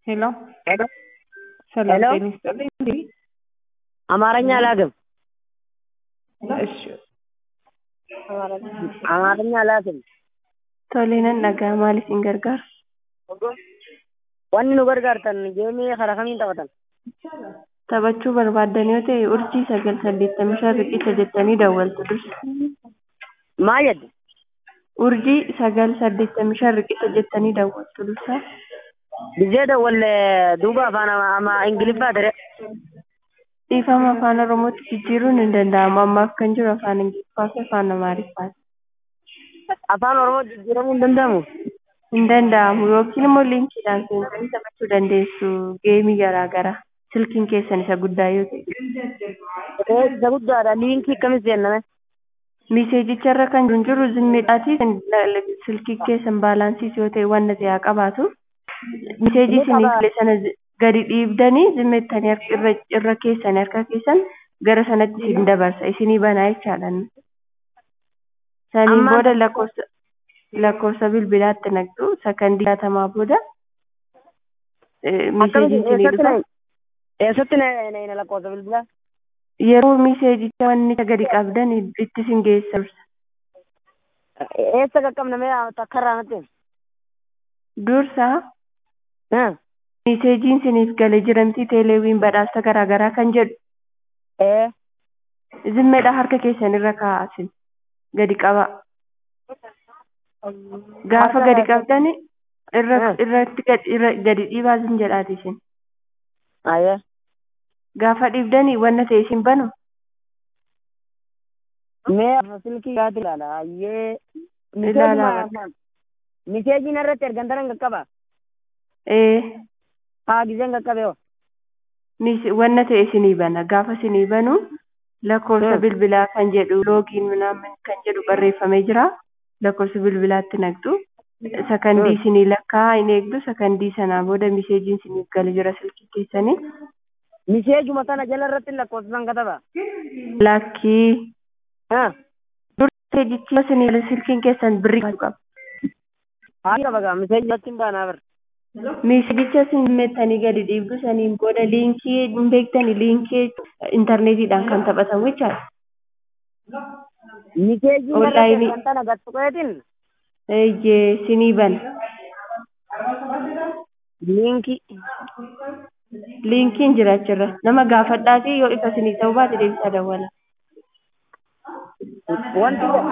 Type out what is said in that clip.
ሄሎ ሄሎ ሰላም ሄሎ። ጤና ይስጥልኝ። እንዴ አማርኛ አላውቅም። እሺ አማርኛ አላውቅም። tolee nan dhaga'a maaliif hin gargaaru? Wanni nu gargaartan geemii karaa kamiin taphatan? Taphachuu barbaaddan yoo ta'e urjii sagal saddeettamii shan riqicha jettanii dawwaltu dursa. Maal jedhe? Urjii sagal saddeettamii shan riqicha jettanii dawwaltu dursa. Bizee dawwalle duuba afaan ama- ama ingiliffaa ture. Dhiifama afaan Oromootti jijjiiruun hin danda'amu. Ammaaf kan jiru afaan Ingiliffaa fi afaan Amaariffaati. Afaan Oromoo jijjiiramuu hin danda'amu. Hin danda'amu yookiin immoo liinkiidhaan seentanii taphachuu dandeessu geemii garaa garaa silkiin keessan isa guddaa yoo ta'e. Ee, Isa guddaadha. Liinkii akkamis seenname? Miseejicha irra kan jiru jiru zimmiidhaati silkii keessan baalaansiis yoo ta'e waan haa qabaatu. Miseejii isinii file sana zi- gadi dhiibdanii zimmeettanii harka- irra irra keessan harka keessan gara sanatti isin dabarsa isinii banaa jechaadha. Saniin Ammaan- booda lakkoofsa lakkoofsa bilbilaatti naqxu sakandii jaatamaa booda eh, miseejiin isinii Eessatti dhufa. na- eessatti na na- na lakkoofsa bilbilaa? Yeroo miseejicha wanni gadi qabdan itti isin geessa dursa. Eessa qaqqabnamee takka irraa natti? Dursa Haa. miseejiin isiniif galee jiramtii teeleewiin badhaasa garaa garaa kan jedhu Ee. zimmeedha harka keessan irra kaa'asin gadi qaba. Gaafa Harka- gadi qabdan irra Ah. irratti gadi irra gadi dhiibaa isin jedhaati isin. Ayyee. Gaafa dhiibdanii wanna ta'e isin banu Mee silkii yaati ilaala. Ayyee. Ilaalaa Miseejii Miseejiin irratti ergantaran qaqqaba. ee Haa giseen qaqqabe hoo. mis- wanna ta'e isinii bana gaafa isinii banu lakkoofsa Hmm. bilbilaa kan jedhu loogiin minaamin kan jedhu barreeffamee jira lakkoofsa bilbilaatti naqxu sakandii Hmm. isinii lakkaa hin eegdu sakandii sanaa booda miseejiin isiniif galee jira silkii keessanii Miseejuma sana jala irratti lakkoofsisan kataba. lakkii Haa. miseejichi isinii silkiin keessan birrii qaba. Haa qaba gaa miseejii irratti hin baanaa bir. Miseejicha isin meettanii gadi dhiibdu saniin booda liinkii hin beektani liinkii intarneetiidhaan kan taphatan jechaadha. Miseejii irratti Onlaayinii. ergantana gattuqeetiin Eeyyee sinii bana. liinkii. Liinkiin jira achirra. Nama gaafadhaatii yoo ifa sinii ta'uu baate deebisaa dawwala. Wanti